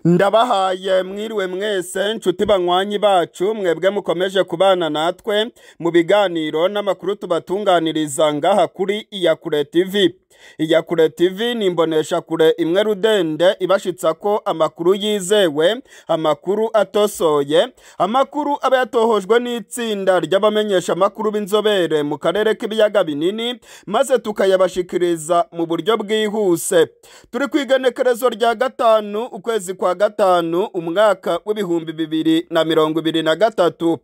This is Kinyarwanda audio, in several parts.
ndabahaye mwiriwe mwese nshuti banywanyi bacu mwebwe mukomeje kubana natwe mu biganiro n'amakuru tubatunganiriza ngaha kuri iyakure TV iyakure TV ni imboneshakure imwe rudende ibashitsa ko amakuru yizewe amakuru atosoye amakuru aba yatohojwe n'itsinda ry'abamenyesha amakuru b'inzobere mu karere k'ibiyaga binini maze tukayabashikiriza mu buryo bwihuse turi ku igenekerezo rya gatanu ukwezi kwa gatanu umwaka w'ibihumbi bibiri na mirongo ibiri na gatatu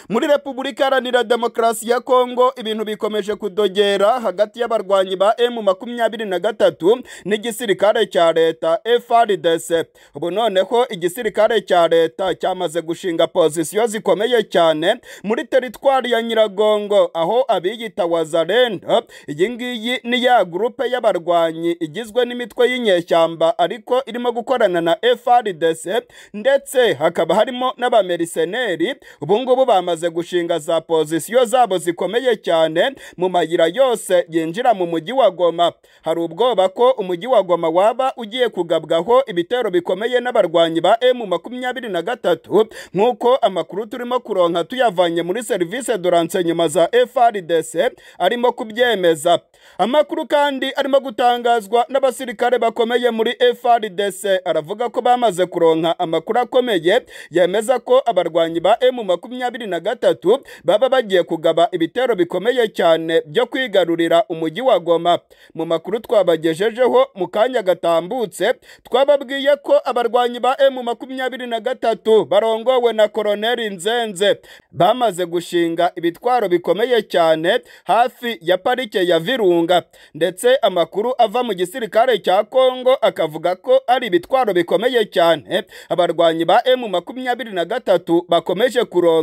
muri repubulika iharanira demokarasi ya kongo ibintu bikomeje kudogera hagati y'abarwanyi ba emu makumyabiri na gatatu n'igisirikare cya leta FRDC ubu noneho igisirikare cya leta cyamaze gushinga pozisiyo zikomeye cyane muri teritwari ya nyiragongo aho abiyita wazarenda iyi ngiyi ni ya gurupe y'abarwanyi igizwe n'imitwe y'inyeshyamba ariko irimo gukorana na FRDC ndetse hakaba harimo n'abameriseneri ubu ngubu bamaze gushinga za pozisiyo zabo zikomeye cyane mu mayira yose yinjira mu mujyi wa Goma hari ubwoba ko umujyi wa Goma waba ugiye kugabwaho ibitero bikomeye n'abarwanyi ba M makumyabiri na gatatu nk'uko amakuru turimo kuronka tuyavanye muri serivisi de renseignement za FRDC arimo kubyemeza amakuru kandi arimo gutangazwa n'abasirikare bakomeye muri FRDC aravuga ko bamaze kuronka amakuru akomeye yemeza ko abarwanyi ba M makumyabiri na gatatu baba bagiye kugaba ibitero bikomeye cyane byo kwigarurira umujyi wa Goma mu makuru twabagejejeho mu kanya gatambutse twababwiye ko abarwanyi ba M makumyabiri na gatatu barongowe na koroneri Nzenze bamaze gushinga ibitwaro bikomeye cyane hafi ya parike ya Virunga ndetse amakuru ava mu gisirikare cya Kongo akavuga ko ari ibitwaro bikomeye cyane abarwanyi ba M makumyabiri na gatatu bakomeje kuronka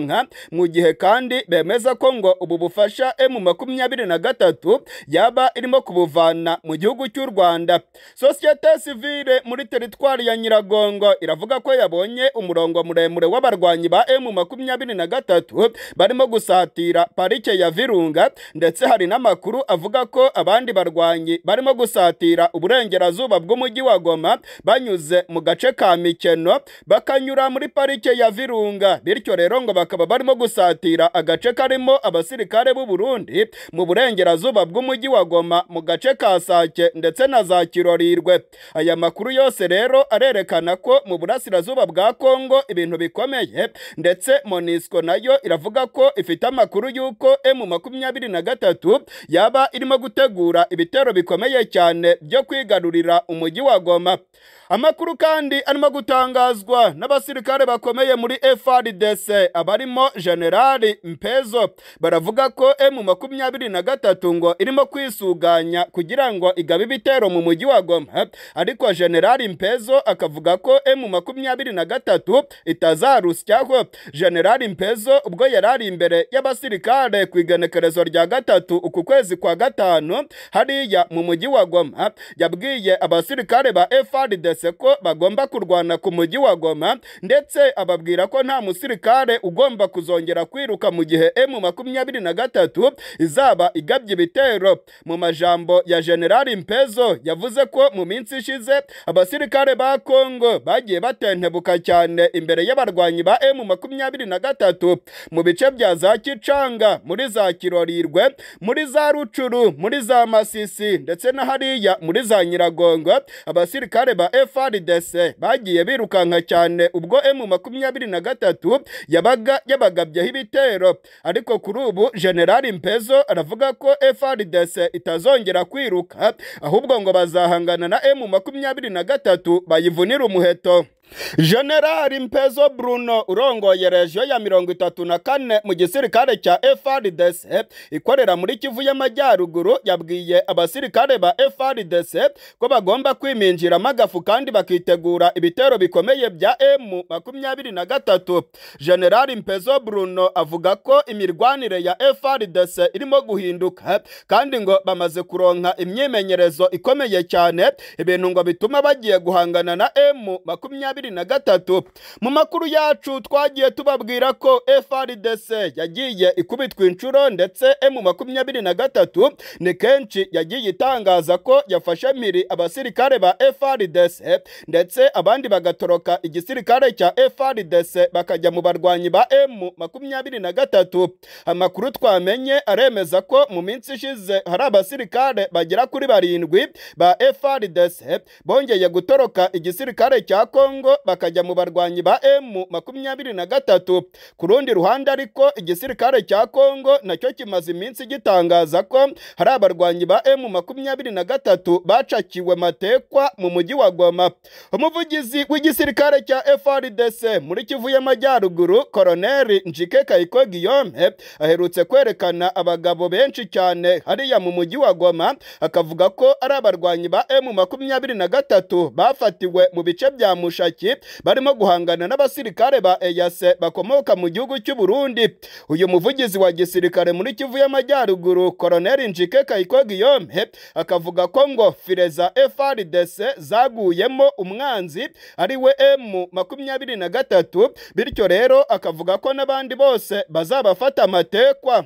mu gihe kandi bemeza ko ngo ubu bufasha emu makumyabiri na gatatu yaba irimo kubuvana mu gihugu cy'u Rwanda sosiyete sivile muri teritwari ya Nyiragongo iravuga ko yabonye umurongo muremure w'abarwanyi ba emu makumyabiri na gatatu barimo gusatira parike ya Virunga ndetse hari n'amakuru avuga ko abandi barwanyi barimo gusatira uburengerazuba bw'umujyi wa Goma banyuze mu gace ka Mikeno bakanyura muri parike ya Virunga bityo rero ngo bakaba barimo gusatira agace karimo abasirikare b'u Burundi mu burengerazuba bw'umujyi wa Goma mu gace ka Sake ndetse na za Kirorirwe aya makuru yose rero arerekana ko mu burasirazuba bwa Kongo ibintu bikomeye ndetse Monisco nayo iravuga ko ifite amakuru y'uko M23 yaba irimo gutegura ibitero bikomeye cyane byo kwigarurira umujyi wa Goma amakuru kandi arimo gutangazwa n'abasirikare bakomeye muri FRDC abarimo generali Mpezo baravuga ko M makumyabiri na gatatu ngo irimo kwisuganya kugira ngo igabe ibitero mu mujyi wa Goma ariko generali Mpezo akavuga ko M makumyabiri na gatatu itazarusyaho generali Mpezo ubwo yarari imbere y'abasirikare ku igenekerezo rya gatatu uku kwezi kwa gatanu hariya mu mujyi wa Goma yabwiye abasirikare ba FRDC ko bagomba kurwana ku mujyi wa Goma ndetse ababwira ko nta musirikare ugomba kuzongera kwiruka mu gihe M makumyabiri na gatatu izaba igabye ibitero mu majambo ya generali Mpezo yavuze ko mu minsi ishize abasirikare ba Kongo bagiye batentebuka cyane imbere y'abarwanyi ba M makumyabiri na gatatu mu bice bya za Kicanga muri za Kirorirwe muri za Rucuru muri za Masisi ndetse na hariya muri za Nyiragongo abasirikare ba FRDC bagiye birukanka cyane ubwo M makumyabiri na gatatu yabaga yabagabyeho ibitero ariko kuri ubu generali Mpezo aravuga ko FRDC itazongera kwiruka ahubwo ngo bazahangana na M makumyabiri na gatatu bayivunira umuheto generali Mpezo Bruno urongoye regiyo ya mirongo itatu na kane mu gisirikare cya FRDC ikorera muri Kivu y'Amajyaruguru yabwiye abasirikare ba FRDC ko bagomba kwiminjiramo agafu kandi bakitegura ibitero bikomeye bya M makumyabiri na gatatu generali Mpezo Bruno avuga ko imirwanire ya FRDC irimo guhinduka kandi ngo bamaze kuronka imyimenyerezo ikomeye cyane ibintu ngo bituma bagiye guhangana na M makumyabiri bibiri na gatatu mu makuru yacu twagiye tubabwira ko FRDC yagiye ikubitwa inshuro ndetse mu makumyabiri na gatatu ni kenshi yagiye itangaza ko yafashe miri abasirikare ba FRDC ndetse abandi bagatoroka igisirikare cya FRDC bakajya mu barwanyi ba M makumyabiri na gatatu amakuru twamenye aremeza ko mu minsi ishize hari abasirikare bagera kuri barindwi ba FRDC bongeye gutoroka igisirikare cya Kongo bakajya mu barwanyi ba M makumyabiri na gatatu ku rundi ruhande ariko igisirikare cya Kongo nacyo kimaze iminsi gitangaza ko hari abarwanyi ba M makumyabiri na gatatu bacakiwe matekwa mu mujyi wa Goma umuvugizi w'igisirikare cya FRDC muri Kivu y'Amajyaruguru Colonel Njike Kayiko Guillaume aherutse kwerekana abagabo benshi cyane hariya mu mujyi wa Goma akavuga ko ari abarwanyi ba M makumyabiri na gatatu bafatiwe mu bice bya Mushaki barimo guhangana n'abasirikare ba EAC bakomoka mu gihugu cy'u Burundi uyu muvugizi wa gisirikare muri Kivu y'Amajyaruguru Colonel Njike Kayiko Guillaume akavuga ko ngo file za FRDC zaguyemo umwanzi ari we M makumyabiri na gatatu bityo rero akavuga ko n'abandi bose bazabafata amatekwa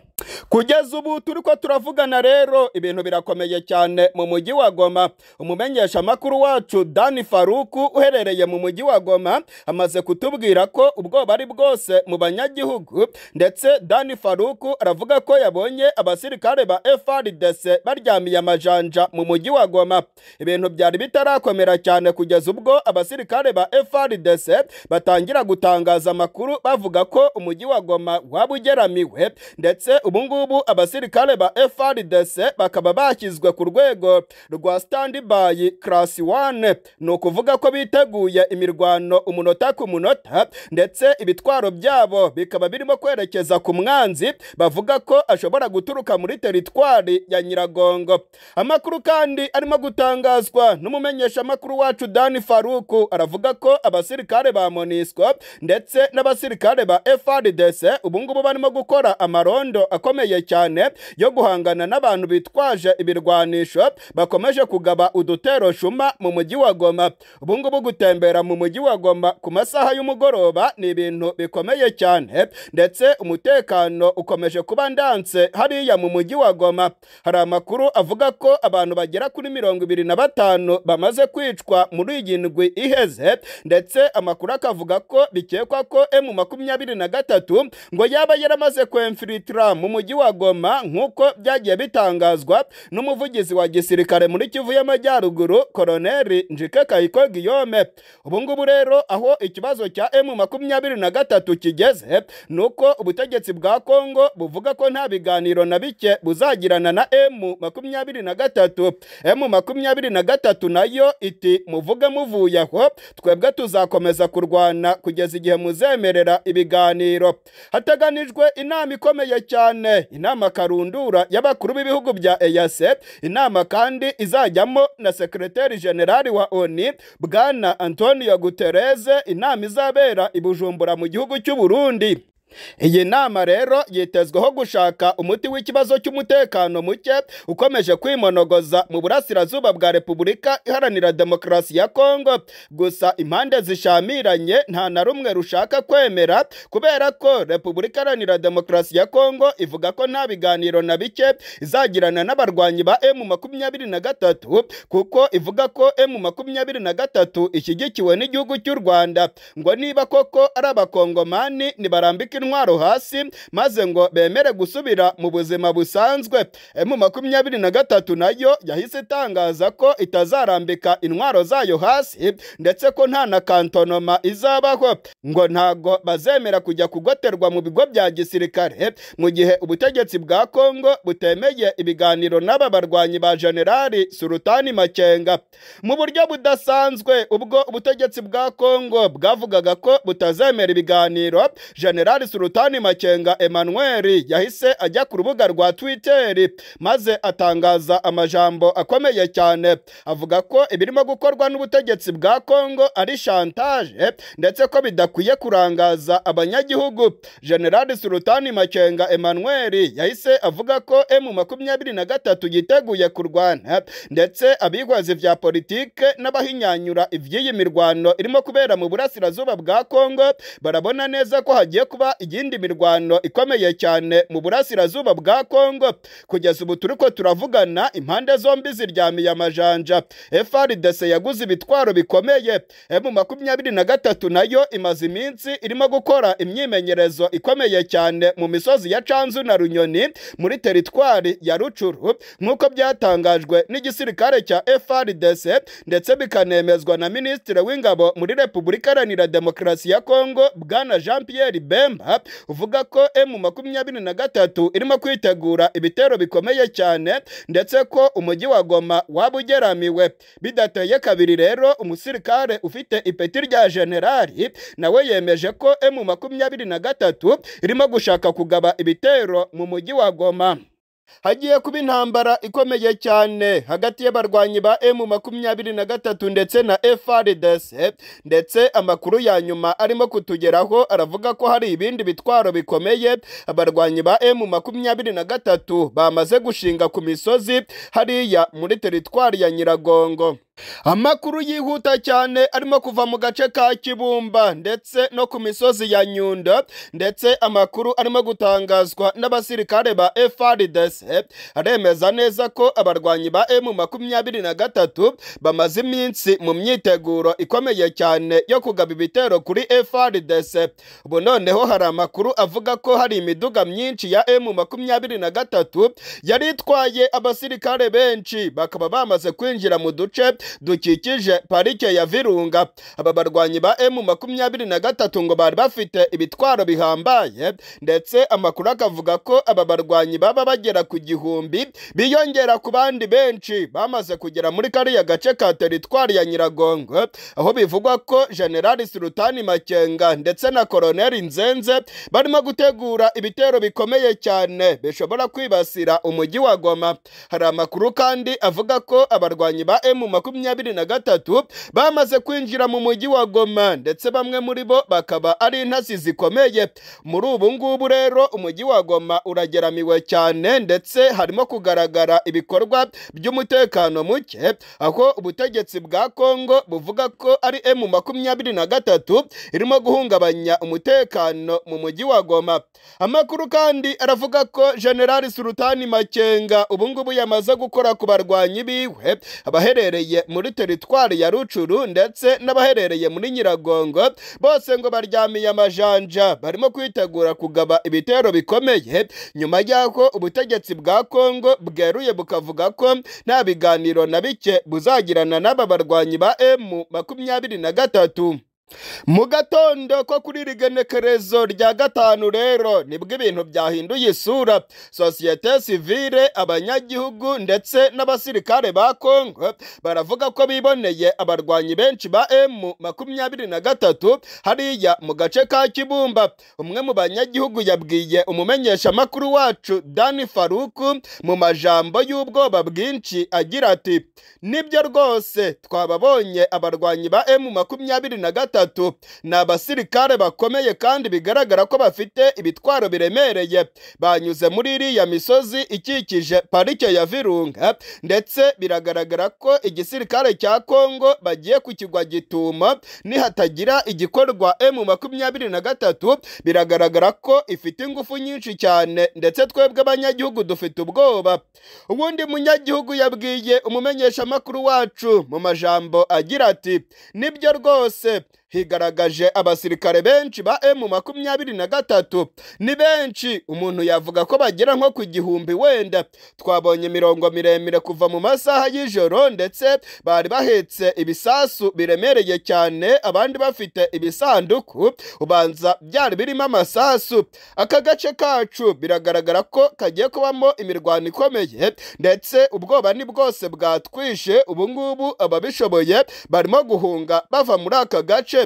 kugeza ubu turi ko turavugana rero ibintu birakomeye cyane mu mujyi wa Goma umumenyesha makuru wacu Dani Faruku uherereye mu mujyi wa Goma amaze kutubwira ko ubwoba ari bwose mu banyagihugu ndetse Dani Faruku aravuga ko yabonye abasirikare ba FARDC baryamiye amajanja mu mujyi wa Goma ibintu byari bitarakomera cyane kugeza ubwo abasirikare ba FARDC batangira gutangaza amakuru bavuga ko umujyi wa Goma waba ugeramiwe ndetse ubu ngubu abasirikare ba FRDC bakaba bashyizwe ku rwego rwa standby class 1 ni ukuvuga ko biteguye imirwano umunota ku munota ndetse ibitwaro byabo bikaba birimo kwerekeza ku mwanzi bavuga ko ashobora guturuka muri teritwari ya Nyiragongo amakuru kandi arimo gutangazwa n'umumenyeshamakuru wacu Dani Faruku aravuga ko abasirikare ba Monisco ndetse n'abasirikare ba FRDC ubu ngubu barimo gukora amarondo akomeye cyane yo guhangana n'abantu bitwaje ibirwanisho bakomeje kugaba udutero shuma mu mujyi wa Goma ubu ngubu gutembera mu mujyi wa Goma ku masaha y'umugoroba ni ibintu bikomeye cyane ndetse umutekano ukomeje kuba ndanse hariya mu mujyi wa Goma hari amakuru avuga ko abantu bagera kuri mirongo ibiri na batanu bamaze kwicwa muri iyi ndwi iheze ndetse amakuru akavuga ko bikekwa ko M makumyabiri na gatatu ngo yaba yaramaze kwemfiritira mu mujyi wa Goma nk'uko byagiye bitangazwa n'umuvugizi wa gisirikare muri Kivu y'Amajyaruguru Colonel Njike Kayiko Guillaume ubu ngubu rero aho ikibazo cya M makumyabiri na gatatu kigeze ni uko ubutegetsi bwa Kongo buvuga ko nta biganiro na bike buzagirana na M makumyabiri na gatatu M makumyabiri na gatatu nayo iti muvuge muvuye aho twebwe tuzakomeza kurwana kugeza igihe muzemerera ibiganiro hateganijwe inama ikomeye cyane cyane inama karundura y'abakuru b'ibihugu bya EAC inama kandi izajyamo na sekreteri generali wa ONU bwana Antonio Guterres inama izabera i Bujumbura mu gihugu cy'u Burundi iyi nama rero yitezweho gushaka umuti w'ikibazo cy'umutekano muke ukomeje kwimonogoza mu burasirazuba bwa repubulika iharanira demokarasi ya kongo gusa impande zishamiranye nta na rumwe rushaka kwemera kubera ko repubulika iharanira demokarasi ya kongo ivuga ko nta biganiro na bike izagirana n'abarwanyi ba emu makumyabiri na gatatu kuko ivuga ko emu makumyabiri na gatatu ishyigikiwe n'igihugu cy'u rwanda ngo niba koko ari abakongomani nibarambike intwaro hasi maze ngo bemere gusubira mu buzima busanzwe emu makumyabiri na gatatu nayo yahise itangaza ko itazarambika intwaro zayo hasi ndetse ko nta na kantonoma izabaho ngo ntago bazemera kujya kugoterwa mu bigo bya gisirikare mu gihe ubutegetsi bwa kongo butemeye ibiganiro n'aba barwanyi ba generali surutani makenga mu buryo budasanzwe ubwo ubutegetsi bwa kongo bwavugaga ko butazemera ibiganiro generali sulutani makenga emmanuel yahise ajya ku rubuga rwa twitter maze atangaza amajambo akomeye cyane avuga ko ibirimo gukorwa n'ubutegetsi bwa kongo ari shantaje ndetse ko bidakwiye kurangaza abanyagihugu general sulutani makenga emmanuel yahise avuga ko emu makumyabiri na gatatu yiteguye kurwana ndetse abihwaza ibya politike n'abahinyanyura iby'iyi mirwano irimo kubera mu burasirazuba bwa kongo barabona neza ko hagiye kuba iyindi mirwano ikomeye cyane mu burasirazuba bwa kongo kugeza ubu turi ko turavugana impande zombi ziryamiye amajanja frdc yaguze ibitwaro bikomeye emu makumyabiri na gatatu nayo imaze iminsi irimo gukora imyimenyerezo ikomeye cyane mu misozi ya canzu na runyoni muri teritwari ya rucuru nk'uko byatangajwe n'igisirikare cya frdc ndetse bikanemezwa na minisitiri w'ingabo muri repubulika iharanira demokarasi ya kongo bwana jean pierre bemba uvuga ko emu makumyabiri na gatatu irimo kwitegura ibitero bikomeye cyane ndetse ko umujyi wa goma waba ugeramiwe bidateye kabiri rero umusirikare ufite ipeti rya generali nawe yemeje ko emu makumyabiri na gatatu irimo gushaka kugaba ibitero mu mujyi wa goma hagiye kuba intambara ikomeye cyane hagati y'abarwanyi ba emu makumyabiri na gatatu ndetse na frdc ndetse amakuru ya nyuma arimo kutugeraho aravuga ko hari ibindi bitwaro bikomeye abarwanyi ba emu makumyabiri na gatatu bamaze gushinga ku misozi hariya muri teritwari ya nyiragongo amakuru yihuta cyane arimo kuva mu gace ka kibumba ndetse no ku misozi ya nyundo ndetse amakuru arimo gutangazwa n'abasirikare ba frdc aremeza neza ko abarwanyi ba emu makumyabiri na gatatu bamaze iminsi mu myiteguro ikomeye cyane yo kugaba ibitero kuri frdc ubu noneho hari amakuru avuga ko hari imiduga myinshi ya emu makumyabiri na gatatu yari itwaye abasirikare benshi bakaba bamaze kwinjira mu duce dukikije parike ya virunga aba barwanyi ba emu makumyabiri na gatatu ngo bari bafite ibitwaro bihambaye ndetse amakuru akavuga ko aba barwanyi baba bagera ku gihumbi biyongera ku bandi benshi bamaze kugera muri kariya gace ka teritwari ya nyiragongo aho bivugwa ko generali sirutani makenga ndetse na koroneli nzenze barimo gutegura ibitero bikomeye cyane bishobora kwibasira umujyi wa goma hari amakuru kandi avuga ko abarwanyi ba emu makumyabiri makumyabiri na gatatu bamaze kwinjira mu mujyi wa Goma ndetse bamwe muri bo bakaba ari intasi zikomeye muri ubu ngubu rero umujyi wa Goma urageramiwe cyane ndetse harimo kugaragara ibikorwa by'umutekano muke aho ubutegetsi bwa Kongo buvuga ko ari M makumyabiri na gatatu irimo guhungabanya umutekano mu mujyi wa Goma amakuru kandi aravuga ko General Sultani Makenga ubu ngubu yamaze gukora ku barwanyi biwe abaherereye muri teritwari ya rucuru ndetse n'abaherereye muri nyiragongo bose ngo baryamiye amajanja barimo kwitegura kugaba ibitero bikomeye nyuma y'aho ubutegetsi bwa kongo bweruye bukavuga ko nta biganiro na bike buzagirana n'aba barwanyi ba emu makumyabiri na gatatu mu gatondo ko kuri iri genekerezo rya gatanu rero nibwo ibintu byahinduye isura sosiyete sivile abanyagihugu ndetse n'abasirikare ba kongo baravuga ko biboneye abarwanyi benshi ba emu makumyabiri na gatatu hariya mu gace ka kibumba umwe mu banyagihugu yabwiye umumenyeshamakuru wacu dani faruku mu majambo y'ubwoba bwinshi agira ati nibyo rwose twababonye abarwanyi ba emu makumyabiri na gatatu gatatu ni abasirikare bakomeye kandi bigaragara ko bafite ibitwaro biremereye banyuze muri iriya misozi ikikije parike ya virunga ndetse biragaragara ko igisirikare cya kongo bagiye ku kigwa gitumo nihatagira igikorwa emu makumyabiri na gatatu biragaragara ko ifite ingufu nyinshi cyane ndetse twebwe abanyagihugu dufite ubwoba ubundi munyagihugu yabwiye umumenyeshamakuru wacu mu majambo agira ati nibyo rwose higaragaje abasirikare benshi ba emu makumyabiri na gatatu ni benshi umuntu yavuga ko bagera nko ku gihumbi wenda twabonye imirongo miremire kuva mu masaha y'ijoro ndetse bari bahetse ibisasu biremereye cyane abandi bafite ibisanduku ubanza byari birimo amasasu aka gace kacu biragaragara ko kagiye kubamo imirwano ikomeye ndetse ubwoba ni bwose bwatwishe ubu ngubu ababishoboye barimo guhunga bava muri aka gace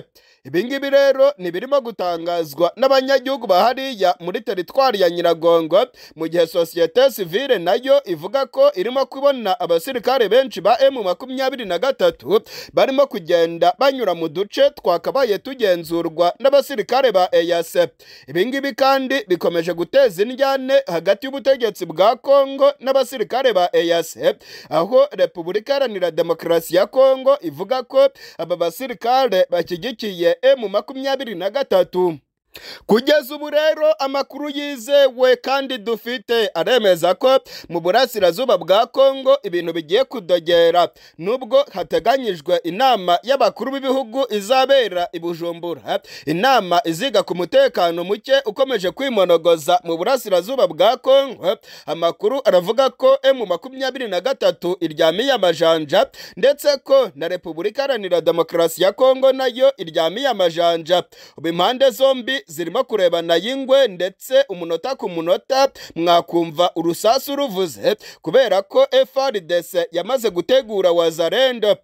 ibingibi rero ni birimo gutangazwa n'abanyagihugu ba hariya muri teritwari ya nyiragongo mu gihe sosiyete sivile nayo ivuga ko irimo kubona abasirikare benshi ba emu makumyabiri na gatatu barimo kugenda banyura mu duce twakabaye tugenzurwa n'abasirikare ba eyase ibingibi kandi bikomeje guteza indyane hagati y'ubutegetsi bwa kongo n'abasirikare ba eyase aho repubulika iharanira demokarasi ya kongo ivuga ko aba basirikare bashyigikiye emu makumyabiri na gatatu kugeza ubu rero amakuru yizewe kandi dufite aremeza ko mu burasirazuba bwa kongo ibintu bigiye kudogera nubwo hateganyijwe inama y'abakuru b'ibihugu izabera i bujumbura inama iziga ku mutekano muke ukomeje kwimonogoza mu burasirazuba bwa kongo amakuru aravuga ko emu makumyabiri na gatatu iryamiye amajanja ndetse ko na repubulika iharanira demokarasi ya kongo nayo iryamiye amajanja ubu impande zombi zirimo kurebana y'ingwe ndetse umunota ku munota mwakumva urusasu ruvuze kubera ko FRDC yamaze gutegura wazarendo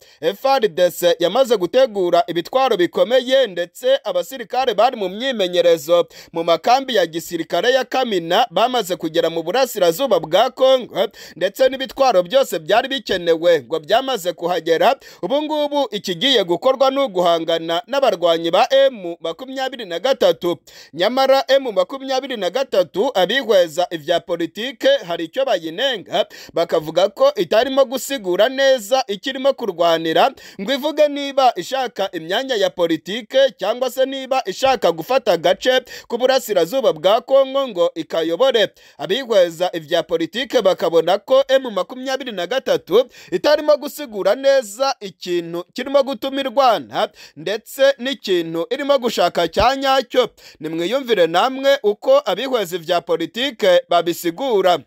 FRDC yamaze gutegura ibitwaro bikomeye ndetse abasirikare bari mu myimenyerezo mu makambi ya gisirikare ya Kamina bamaze kugera mu burasirazuba bwa Kongo ndetse n'ibitwaro byose byari bikenewe ngo byamaze kuhagera ubu ngubu ikigiye gukorwa ni uguhangana n'abarwanyi ba M makumyabiri na gatatu nyamara emu makumyabiri na gatatu abihweza ibya politike hari icyo bayinenga bakavuga ko itarimo gusigura neza ikirimo kurwanira ngo ivuge niba ishaka imyanya ya politike cyangwa se niba ishaka gufata agace k'uburasirazuba bwa kongo ngo ikayobore abihweza ibya politike bakabona ko emu makumyabiri na gatatu itarimo gusigura neza ikintu kirimo gutuma irwana ndetse n'ikintu irimo gushaka cya nyacyo nimwiyumvire namwe uko abihweza ibya politike babisigura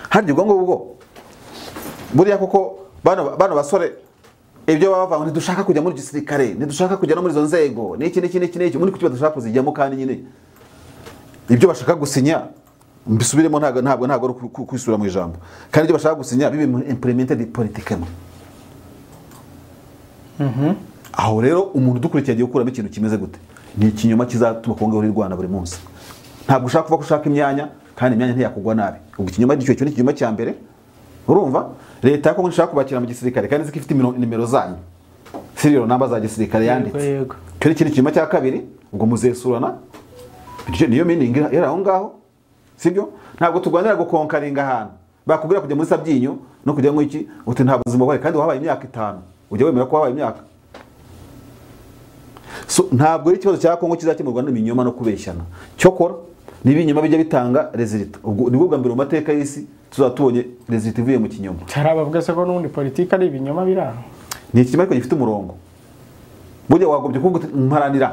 harya ubwo ngubwo buriya koko bano basore ibyo baba bavuga ntidushaka kujya muri gisirikare ntidushaka kujya no muri izo nzego n'iki n'iki n'iki n'iki muri kuki dushaka kuzijyamo kandi nyine ibyo bashaka gusinya mbisubiremo ntabwo ntabwo ntabwo ari kwisura mu ijambo kandi ibyo bashaka gusinya bibe implemented politikemo aho rero umuntu udukurikiye agiye gukuramo ikintu kimeze gute ni ikinyoma kizatuma kongo rwanda buri munsi ntabwo ushaka kuba ushaka imyanya kandi imyanya ntiyakugwa nabi ubwo ikinyoma icyo ni ikinyoma cya mbere urumva leta ya kongo ishaka kubakira mu gisirikare kandi nzi ko ifite nimero zanyu siriyo namba za gisirikare yanditse icyo ni ikindi kinyoma cya kabiri ubwo muzesurana niyo miningi iri aho ngaho sibyo ntabwo turwanira gukonkaringa ahantu bakubwira kujya muri sabyinyo no kujya mu iki uti nta buzima bubaye kandi wabaye imyaka itanu ujya wemera ko wabaye imyaka ntabwo ari ikibazo cya kongo kizakemurwa n'ibinyoma no kubeshyana cyokora n'ibinyoma bijya bitanga rezilita nibwo bwa mbere mu mateka y'isi tuzaba tubonye rezilita ivuye mu kinyoma hari abavuga se ko n'ubundi politiki ari ibinyoma biri aho ni ikinyoma ariko gifite umurongo burya wagobye kuvuga mparanira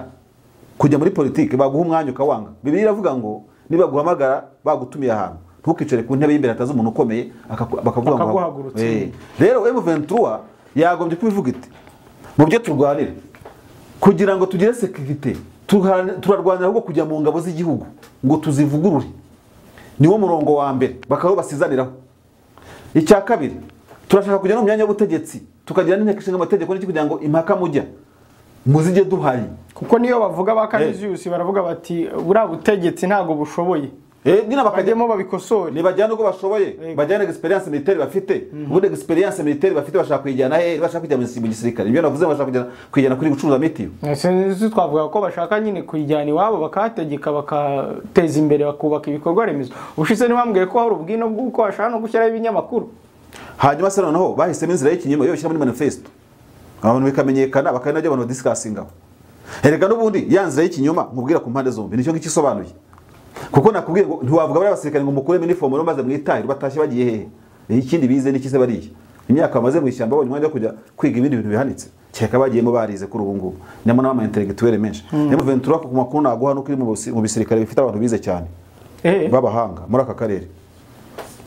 kujya muri politiki baguha umwanya ukawanga bibiri iravuga ngo nibaguhamagara bagutumiye ahantu ntukicare ku ntebe y'imbere hatazi umuntu ukomeye bakavuga ngo rero M23 yagombye kubivuga iti mu byo turwanira kugira ngo tugire sekirite turarwanira ahubwo kujya mu ngabo z'igihugu ngo tuzivugurure niwo murongo wa mbere bakaba basizaniraho icya kabiri turashaka kujya no mu myanya y'ubutegetsi tukagira n'inteko ishinga amategeko n'iki kugira ngo impaka mujya muzijye duhari kuko niyo bavuga ba kaniziyusi baravuga bati buriya butegetsi ntabwo bushoboye nyine bakajyamo babikosore nibajyana ubwo bashoboye bajyana egisperiyanse militeri bafite ubundi egisperiyanse militeri bafite bashaka kuyijyana hehe bashaka kujya mu gisirikare ibyo navuze bashaka kuyijyana kuri gucuruza mitiyu sinzi twavuga ko bashaka nyine kuyijyana iwabo bakahategeka bakateza imbere bakubaka ibikorwa remezo ubushize ntibambwiye ko hari ubwino bw'uko bashaka no gushyiraho ibinyamakuru hanyuma se noneho bahisemo inzira y'ikinyoma iyo bashyira muri manifesto abantu bikamenyekana bakaba nabyo abantu badisikasingaho erega n'ubundi ya nzira y'ikinyoma nkubwira ku mpande zombi nicyo ngicyo isobanuye kuko nakubwiye ngo ntiwavuga bariya basirikare ngo mukuremo inifomu maze mwitahire batashye bagiye hehe ikindi bize n'ikise bariya imyaka bamaze mu ishyamba babonye umwanya wo kujya kwiga ibindi bintu bihanitse kereka bagiyemo barize kuri ubu ngubu nyamo n'ama intellectuel menshi niyo ventura ku makuru naguha nuko iri mu bisirikare bifite abantu bize cyane b'abahanga muri aka karere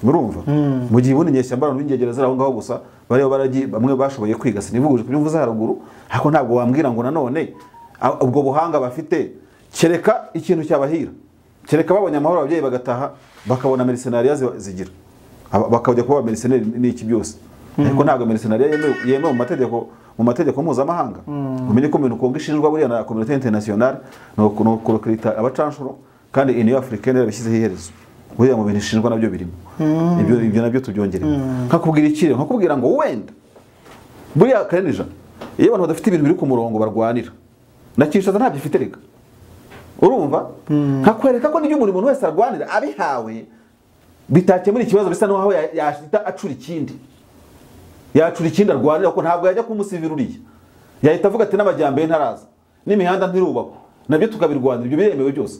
murumva mu gihe ubundi inyeshyamba abantu b'ingegera ziri aho ngaho gusa bariho baragiye bamwe bashoboye kwiga sinivuguje ku byo mvuze haruguru ariko ntabwo wambwira ngo nanone ubwo buhanga bafite kereka ikintu cyabahira kereka babonye amahoro ababyeyi bagataha bakabona merisenariya zigira bakajya kuba abameriseneri n'iki byose ariko ntabwo merisenariya yemewe mu mategeko mu mategeko mpuzamahanga umenye ko mu bintu kongo ishinjwa buriya na kominote interinasiyonari ni uku- ni ukurikirita abacanshuro kandi iniyo afurikani yabishyizeho iherezo buriya mu bintu ishinjwa nabyo birimo ibyo ibyo nabyo tubyongeremo nkakubwira ikiri nkakubwira ngo wenda buriya karenija iyo abantu badafite ibintu biri ku murongo barwanira na kinshasa ntabyo ifite reka urumva nkakwereka ko n'ibyo buri muntu wese arwanira abihawe bitakemura ikibazo bisa n'aho ya- yahita acura ikindi yacura ikindi arwanira ko ntabwo yajya kumusivira uriya yahita avuga ati n'amajyambere ntaraza n'imihanda ntirubakwa nabyo tukabirwanira ibyo biremewe byose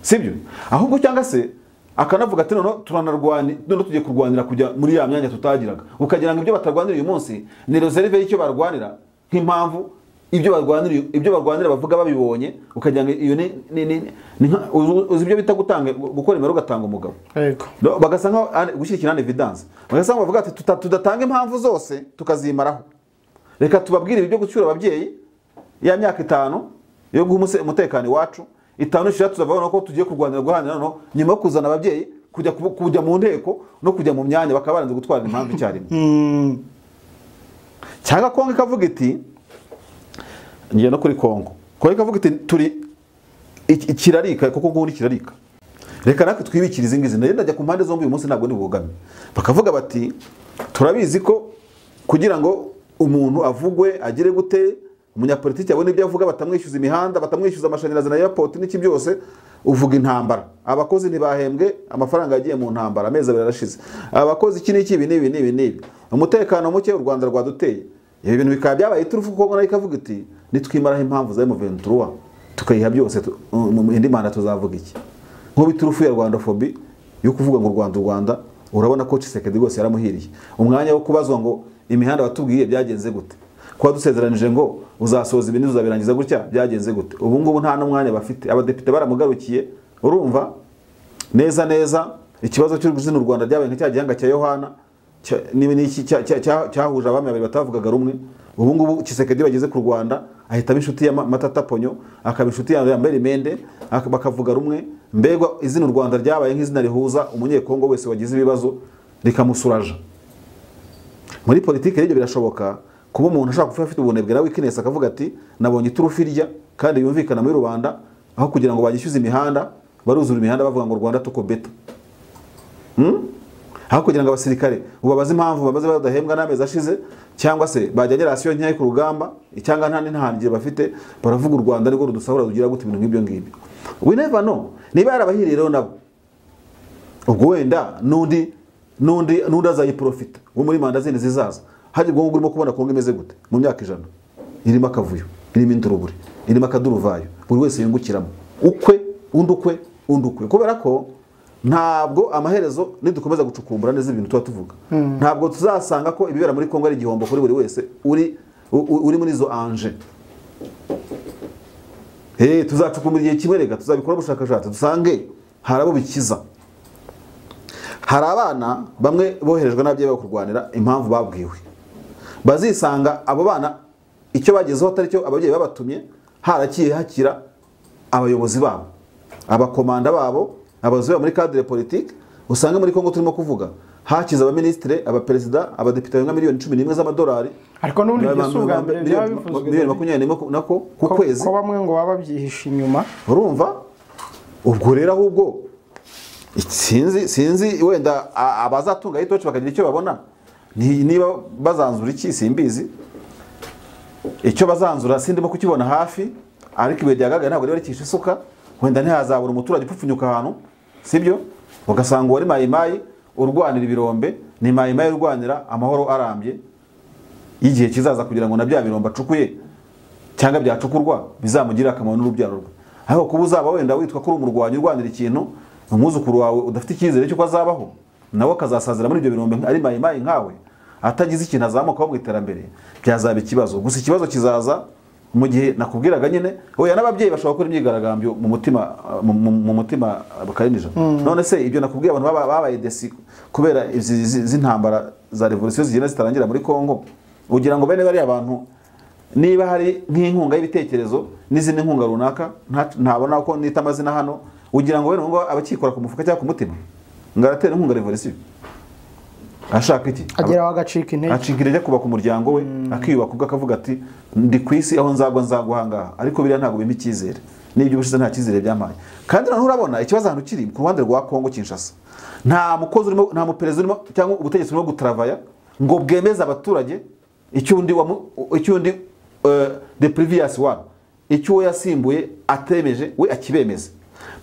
sibyo ahubwo cyangwa se akanavuga ati noneho turanarwani noneho tugiye kurwanira kujya muri ya myanya tutagiraga ukagira ngo ibyo batarwanira uyu munsi ni reserve y'icyo barwanira nk'impamvu ibyo barwanira ibyo barwanira bavuga babibonye ukagira ngo iyo ni ni ni ni nka- uzi- uzi ibyo bita gutanga gukora imibare ugatanga umugabo yego No, bagasa nkaho ari- gushyigikira na evidence bagasa nkaho bavuga ati "Tuta- tudatanga impamvu zose tukazimaraho reka tubabwire ibyo gucyura ababyeyi ya myaka itanu yo guha umuse- umutekano iwacu itanu ishira tuzavabona ko tugiye kurwanira guhanira noneho nyuma yo kuzana ababyeyi kujya kubu- kujya mu nteko no kujya mu myanya bakaba baranze gutwara impamvu icyarimwe cyangwa kongo ikavuga iti ngiye no kuri kongo kongo ikavuga iti turi iki- kirarika kuko ngubundi kirarika reka natwe twibikira izi ngizi nayo ndajya ku mpande zombi uyu munsi ntabwo ndi bugame bakavuga bati turabizi ko kugira ngo umuntu avugwe agere gute umunyapolitiki abone ibyo avuga batamwishyuza imihanda batamwishyuza amashanyarazi na airport n'iki byose uvuga intambara abakozi ntibahembwe amafaranga yagiye mu ntambara amezi abiri arashize abakozi iki n'iki ibi n'ibi n'ibi n'ibi umutekano muke u rwanda rwaduteye ibi bintu bikaba byabaye iturufu kuko nayo ikavuga iti nitwimaraho impamvu za M23 tukayiha byose tu- mu- mu- indi manda tuzavuga iki nk'ubu iturufu ya rwandafobi yo kuvuga ngo u rwanda u rwanda urabona ko Tshisekedi rwose yaramuhiriye umwanya wo kubazwa ngo imihanda watubwiye byagenze gute kuba dusezeranije ngo uzasohoza ibintu uzabirangiza gutya byagenze gute ubu ngubu nta n'umwanya bafite abadepite baramugarukiye urumva neza neza ikibazo cy'uruzina u rwanda ryabaye nka cya gihanga cya yohana cya- niba ni iki cya- cya- cya- cyahuje abami babiri batavugaga rumwe ubu ngubu kisekedi bageze ku rwanda ahita aba inshuti ya Ma- matata ponyo akaba inshuti ya merimende bakavuga rumwe mbega izina u rwanda ryabaye nk'izina rihuza umunyekongo wese wagize ibibazo rikamusuraja muri politiki rero ibyo birashoboka kuba umuntu ashobora kuba afite ubunebwe na weakness akavuga ati nabonye iturufu irya kandi yumvikana muri rubanda aho kugira ngo bagishyuze imihanda baruzura imihanda bavuga ngo rwanda tuko beta Hmm? aho kugira ngo abasirikare ubabaze impamvu babaze badahembwa n'amezi ashize cyangwa se bajyanye rasiyo nkeya ku rugamba cyangwa nta n'intangire bafite baravuga u rwanda nirwo rudusahura rugira gute ibintu nk'ibyo ngibyo we never know niba yarabahiriye rero nabo ubwo wenda n'undi n'undi n'undi azayiprofita wo muri manda zindi zizaza hari ubwo ngubwo urimo kubona kongo imeze gute mu myaka ijana irimo akavuyo irimo indurubure irimo akaduruvayo buri wese yungukiramo ukwe undi ukwe undi ukwe kubera ko ntabwo amaherezo nidukomeza gucukumbura neza ibintu tuba tuvuga ntabwo tuzasanga ko ibibera muri kongo ari igihombo kuri buri wese uri u- u- uri muri izo anje Eh, tuzacukumbura igihe kimwe reka tuzabikora ubushakashatsi dusange hari abo bikiza hari abana bamwe boherejwe n'ababyeyi babo kurwanira impamvu babwiwe bazisanga abo bana icyo bagezeho atari cyo ababyeyi babatumye harakiye hakira abayobozi babo abakomanda babo abayobozi babo muri cadre politique usanga muri kongo turimo kuvuga hakize abaminisitire abaperezida abadepite barenga miliyoni cumi n'imwe z'amadolari ariko n'ubundi ibyo si ubwa mbere byaba miliyoni bivuzwe miliyoni David. makumyabiri n'imwe nako ku ko kwezi ko bamwe ngo baba babyihishe inyuma urumva ubwo rero ahubwo sinzi sinzi wenda a- abazatunga ayitoci bakagira icyo babona ni- niba bazanzura iki simbizi icyo bazanzura sindimo kukibona hafi ariko ibuye ryagagaye ntabwo riba rikishe isuka wenda ntihazabura umuturage upfupfunyuka ahantu sibyo ugasanga uwari mayimayi urwanira ibirombe ni mayimayi urwanira amahoro arambye y'igihe kizaza kugira ngo na bya birombe acukuye cyangwa byacukurwa bizamugirire akamaro n'urubyaro rwe ariko kuba uzaba wenda witwa ko uri umurwanyi urwanira ikintu umwuzukuru wawe udafite icyizere cy'uko azabaho nawe akazasazira muri ibyo birombe ari mayimayi nkawe atagize ikintu azamukaho mu iterambere byazaba ikibazo gusa ikibazo kizaza mu gihe nakubwiraga nyine oya n'ababyeyi bashobora gukora imyigaragambyo mu mutima mu- mu mu mutima bakarinija none se ibyo nakubwiye abantu baba- babaye desi kubera izi izi- izi ntambara za revolisiyo zigenda zitarangira muri Kongo ugira ngo bene bariya bantu niba hari nk'inkunga y'ibitekerezo n'izindi nkunga runaka nta- ntabona ko nita amazina hano ugira ngo wenda ngo abakikora ku mufuka cyangwa ku mutima ngo aratera inkunga revolisiyo ashaka iki ageraho agacika intege acika intege kubaka umuryango we akiyubaka ubwo akavuga ati ndi ku isi aho nzagwa nzagwa ahangaha ariko biriya ntabwo bimpa icyizere n'ibyo ubushize nta cyizere byampaye kandi noneho urabona ikibazo ahantu kiri ku ruhande rwa kongo kinshasa nta mukozi urimo nta muperezida urimo cyangwa ubutegetsi burimo gutaravaya ngo bwemeze abaturage icyo undi wamu- icyo undi de priviyasi wabo icyo uwo yasimbuye atemeje we akibemeze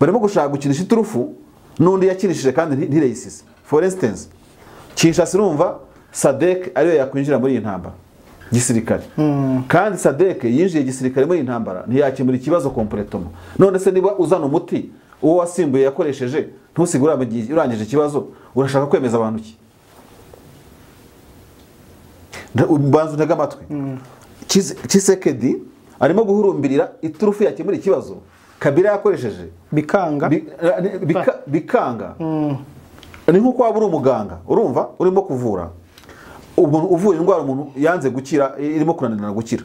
barimo gushaka gukinisha iturufu n'undi yakinishije kandi nti- ntireyisize for instance kinshasa urumva sadek ariyo yakwinjira muri iyi ntambara gisirikare kandi sadek yinjiye gisirikare muri iyi ntambara ntiyakemura ikibazo kompuretoma none se niba uzana umuti uwo wasimbuye yakoresheje ntusige uramagi- urangije ikibazo urashaka kwemeza abantu ki Nda- banza untege amatwi Kise- kisekedi arimo guhurumbirira iturufu yakemura ikibazo kabira yakoresheje bikanga Bi- eh, bika- bikanga ni nk'uko waba uri umuganga urumva urimo kuvura umuntu uvura indwara umuntu yanze gukira irimo kunanirana gukira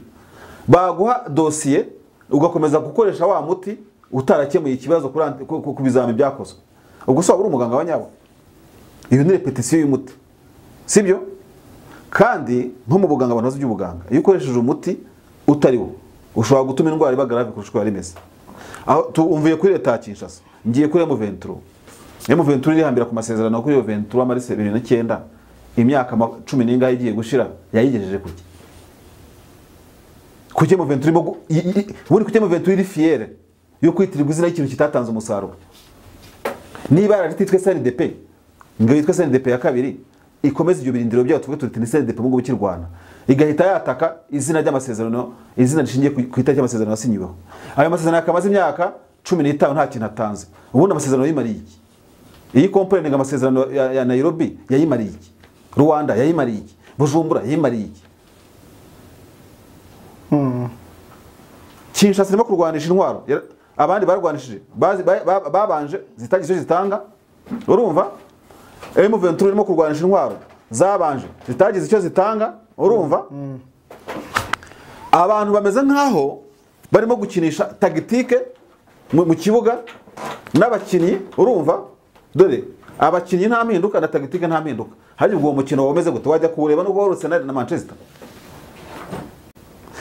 baguha dosiye ugakomeza gukoresha wa muti utarakemuye ikibazo kuri anti- ku- ku ku bizami byakozwe ubwo se waba uri umuganga wa nyabo iyo ni repetisiyo y'umuti sibyo kandi nko mu buganga abantu bazi iby'ubuganga iyo ukoresheje umuti utariwo ushobora gutuma indwara iba garave kurusha uko yari imeze aho tumvuye kuri leta ya kinshasa ngiye kuri emuventuro emuventuro irihambira ku masezerano kuri iyo ventura muri bibiri n'icyenda imyaka ma- cumi n'ingahe igiye gushira yayigejeje kuki kuki emuventuro irimo gu- i- i- i- ubundi kuki emuventuro iri fiyere yo kwitirirwa izina y'ikintu kitatanze umusaruro niba yarititwe SNDP ngo yitwe SNDP ya kabiri ikomeza ibyo birindiro byayo tuvuge tuti ni SNDP mu gihugu cy'u Rwanda igahita yataka izina ry'amasezerano izina rishingiye ku ku itariki y'amasezerano yasinyweho ayo masezerano yakamaze imyaka cumi n'itanu nta kintu atanze ubundi amasezerano yimariye iki iyi kompanyi ngo amasezerano ya, ya Nairobi yayimariye iki Rwanda yayimariye iki Bujumbura yayimariye iki Kinshasa irimo kurwanisha intwaro Yara- abandi barwanishije bazi- ba- ba- babanje zitagize icyo zitanga urumva M23 irimo kurwanisha intwaro zabanje zitagize icyo zitanga urumva abantu bameze nkaho barimo gukinisha tagitike mu mu kibuga n'abakinnyi urumva dore abakinnyi nta mpinduka na tagitike nta mpinduka hari ubwo uwo mukino wameze gute wajya kuwureba nubwo wari Arsenal na Manchester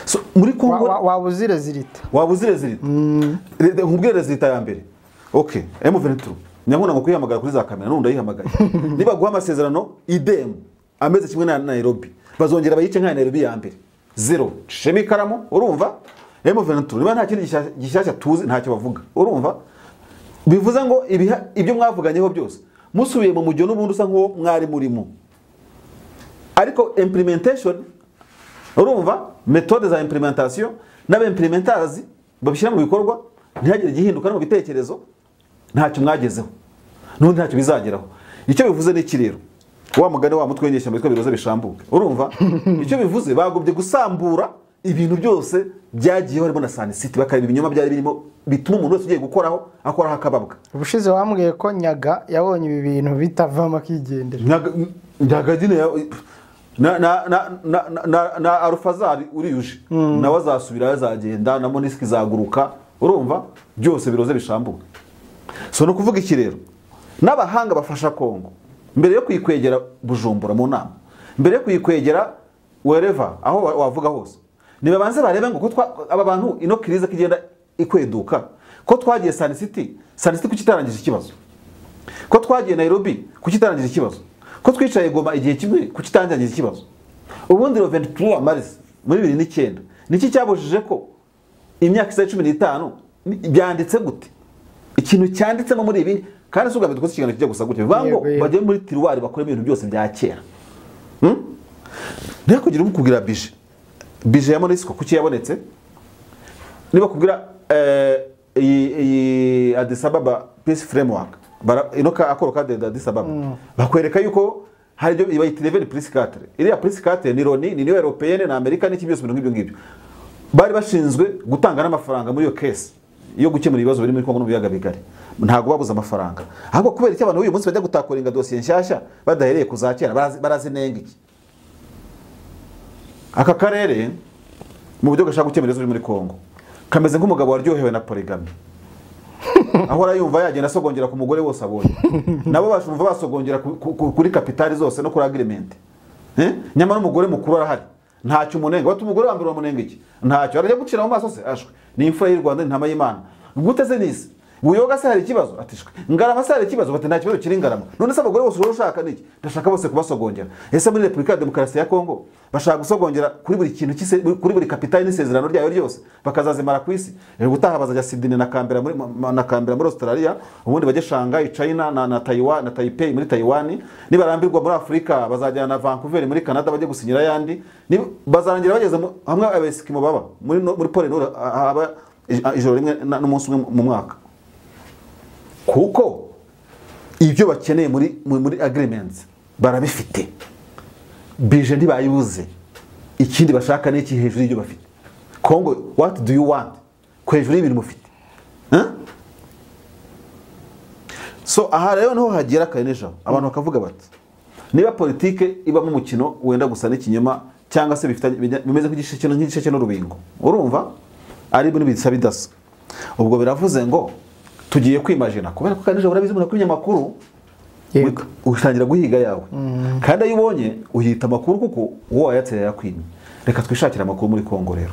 So, muri Wa- Congo wa- waba uzire zirita waba uzi rezilita Re- nkubwire rezilita ya mbere ok m22 nyamuna ngo kuyihamagara kuri za kamera n'undi ayihamagaye nibaguha amasezerano idemu ameze kimwe na nairobi bazongera bayice nka nairobi ya mbere zero shema ikaramu urumva m22 niba nta kindi gishyashya- gishyashya tuzi ntacyo bavuga urumva bivuze ngo ibiha- ibyo mwavuganyeho byose musubiye mu mujyo n'ubundi usa nk'uwo mwari murimo ariko implementation urumva metode za implementation n'abimplementazi babishyira mu bikorwa ntihagire igihinduka no mu bitekerezo ntacyo mwagezeho n'ubundi ntacyo bizageraho icyo bivuze ni iki rero wa mugani wa mutwe w'inyeshyamba witwa biroze bishambuke urumva icyo bivuze bagobye gusambura ibintu byose byagiyeho harimo na sanisiti bakareba ibinyoma byari birimo bituma umuntu wese ugiye gukoraho akoraho akababwa ubushize wambwiye ko nyaga yabonye ibi bintu bitavamo akigendera ntagagine na na na na na- na na arufazari uriyuje nawe azasubira azagenda na monisiki zaguruka urumva byose biroze bishambuka so ni ukuvuga iki rero n'abahanga bafasha kongo mbere yo kuyikwegera bujumbura mu nama mbere yo kuyikwegera wereva aho wa- wavuga hose nibabanze barebe ngo ko twa- aba bantu ino kiriza ko igenda ikweduka ko twagiye sanisiti sanisiti kuki itarangije ikibazo ko twagiye Nairobi kuki itarangije ikibazo ko twicaye Goma igihe kimwe kuki itarangije ikibazo ubundi Rovent Tour Maris muri 2009 niki cyabujije ko imyaka isa 15 ni- byanditse gute ikintu cyanditsemo muri ibi kandi si ugamije dukoze ikiganiro kijya gusa gutya bivuga ngo Yego, yego. bajye muri tiruwari bakoremo ibintu byose bya kera Hmm? ntihakugira umukubwira bije bije ya monisiko kuki yabonetse niba kubwira eh, iyi iyi Addis Ababa peace framework bara- ino ka akoro ka de Addis Ababa bakwereka yuko hari ibyo bayita level plus 4 iriya plus 4 ni loni ni niyo européenne na amerika n'iki byose bintu nk'ibyo ngibyo bari bashinzwe gutanga n'amafaranga muri iyo case yo gukemura ibibazo biri muri Kongo no mu biyaga bigari ntabwo babuze amafaranga ahubwo kubera icyo abantu b'uyu munsi bajya gutakuringa dosiye nshyashya badahereye ku za kera barazi- barazinenga iki aka karere mu buryo gashaka gukemura ibibazo biri muri Kongo kameze nk'umugabo waryohewe na poligami ahora yumva yagenda asogongera ku mugore wose abonye nabo bashumva basogongera ku- ku- ku- kuri kapitali zose no kuri agreement Eh? nyamara umugore mukuru arahari ntacyo umunenga wati umugore wa mbere uramunenga iki ntacyo arajya gucira mu maso se ashwe ni imfura y'u rwanda ni ntama y'imana gute se nisi buyoga se hari ikibazo ati shwe ngarama se hari ikibazo bati nta kibazo kiri ngarama none se abagore bose uraba ushaka niki ndashaka bose kubasogongera ese muri repubulika ya demokarasi ya kongo bashaka gusogongera kuri buri kintu cy'ise- kuri buri kapitali n'isezerano ryayo ryose bakazazimara ku isi Eh, ubutaha bazajya sidini na kambera muri ma- na kambera muri australia ubundi bajye shanghai china na, na taiwan na taipei muri taiwan nibarambirwa muri afurika bazajyana na vancouver muri canada bajye gusinyira ayandi Ni- bazarangira bageze mu- hamwe abesikimo baba muri, no- muri pole nord ha- haba ij- ijoro rimwe na- n'umunsi umwe mu mwaka kuko ibyo bakeneye muri, muri, muri agreements barabifite bije ntibayibuze ikindi bashaka ni iki hejuru y'ibyo bafite kongo what do you want ku hejuru y'ibintu mufite Huh? so aha rero niho hagera kare n'ijoro abantu bakavuga bati niba politike ibamo umukino wenda gusa n'ikinyoma cyangwa se bifitanye- bijya- bimeze nk'igisheke nk'igisheke n'urubingo urumva ari ibintu bisa bidasa ubwo biravuze ngo tugiye kwimajina kubera ko kare n'ijoro urabizi umuntu akumenya amakuru Yego. utangira guhiga yawe kandi ayo ubonye uhita amakuru kuko uwo wayatse yakwimye reka twishakire amakuru muri kongo rero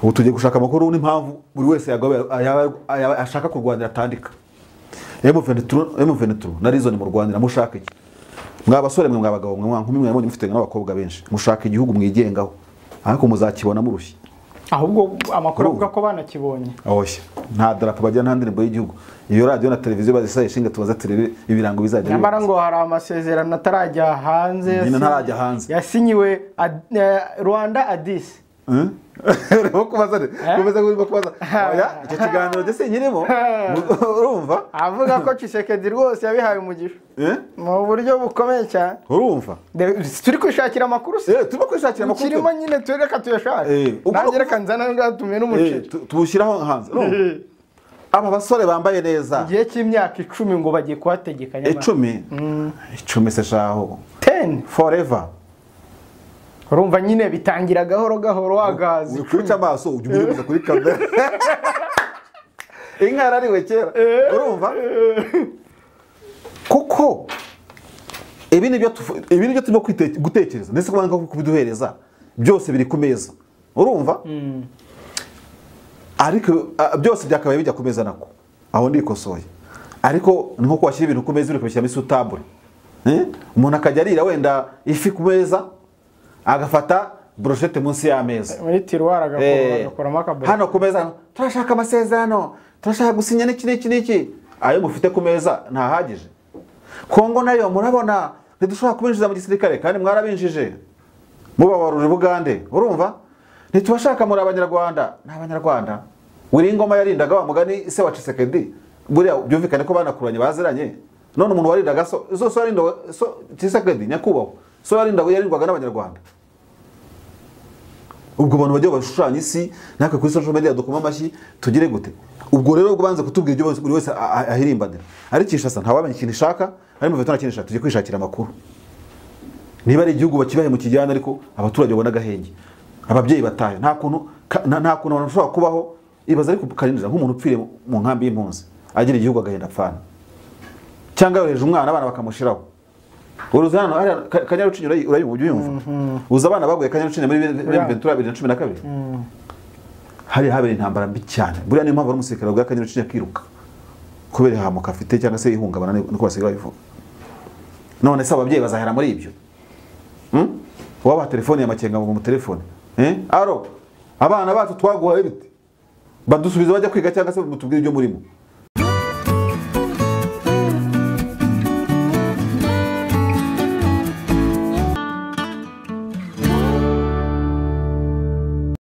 ubu tugiye gushaka amakuru n'impamvu buri wese yagaba- yaba- yaba- ashaka kurwanira atandika M23 na Reason mu Rwanda mushaka iki mwa basore mwe mwa bagabo mwe mwa nkumi mwe mwabonye mufite n'abakobwa benshi mushaka igihugu mwigengaho ariko muzakibona murushye ahubwo amakuru Urumva? avuga ko banakibonye oshye nta darapo bagira nta ndirimbo y'gihugu iyo radiyo na televiziyo bazisaye ishinga tubaza turebe ibirango bizajya nyamara bibaza. ngo hari amasezerano atarajya hanze Nyine yasinyi- ntarajya hanze. yasinyiwe ad- eh, rwanda adisi Eh? urimo kubaza ne kumeze nk'urimo kubaza oya icyo kiganiro ndetse nyirimo urumva avuga ko cisekedi rwose yabihaye umugisha Eh? mu buryo bukomeye cyane urumva De- turi kwishakira amakuru se Eh, turimo kwishakira amakuru twe. kirimo nyine tu- reka tuyashake Eh, ugomba nanjye kuba- reka nzana nzatumiye Eh, n'umuceri tu- tuwushyiraho hanze urumva? aba basore bambaye neza igihe cy'imyaka icumi ngo bagiye kuhategeka nyamara icumi icumi se shaho teni forever urumva nyine bitangira gahoro gahoro wagazi ukwica amaso ujya ubibuza kuri kamera inka yarariwe kera urumva kuko ibi nibyo tufu- ibi nibyo turimo kwite- gutekereza ndetse kubanga ko kubiduhereza byose biri ku meza urumva ariko ah, byose byakabaye bijya ku meza nako aho ndikosoye ariko ni nko kwashyira ibintu ku meza uri kubishyiramo isutambure Eh? umuntu akajya arira wenda ifi ku meza agafata broshete munsi y'ameza muri tiruwari Eh, agakoramo akabodo hano ku meza turashaka amasezerano turashaka gusinya n'iki n'iki n'iki ayo mufite ku meza ntahagije kongo nayo murabona ntidushobora kubinjiza mu gisirikare kandi mwarabinjije mubabarura bugande urumva ntitubashaka muri abanyarwanda ni abanyarwanda wiri ingoma yarindaga wa mugani se wa cisekedi buriya byumvikane ko banakuranye baziranye none umuntu warindaga so so so yarindaga so cisekedi nyakubahwa so yarindaga yarindwaga n'abanyarwanda ubwo abantu bajya bashushanya isi natwe kuri social media dukoma amashyi tugire gute ubwo rero ubwo banze kutubwira ibyo bose- buri wese a- a- ahirimbanira ariko Kinshasa ntawamenya ikintu ishaka ari mu nta kintu ishaka tujye kwishakira amakuru niba ari igihugu bakibaye mu kijyana ariko abaturage babona agahenge ababyeyi batayo nta kuntu ka- nta nta kuntu abantu bashobora kubaho ibaza ariko karinjira nk'umuntu upfiriye mu- mu nkambi y'impunzi agira igihugu agahenda apfana cyangwa yohereje umwana abana bakamushyiraho uruzi hano hariya Ka- kanyarucinya urayi- urayumva ujya uyumva uzi abana baguye kanyarucinya muri Uriya. ventura bibiri na cumi na kabiri hariya habereye intambara mbi cyane buriya niyo mpamvu ari umusirikare waguye kanyarucinya akiruka kubera ihahamuka afite cyangwa se ihungabana ni- niko basigaye babivuga none se ababyeyi bazahera muri ibyo Hmm? waba telefone ya makenga mu telefone eh aro abana bacu twaguhaye bite badusubiza bajya kwiga cyangwa se mutubwire ibyo murimo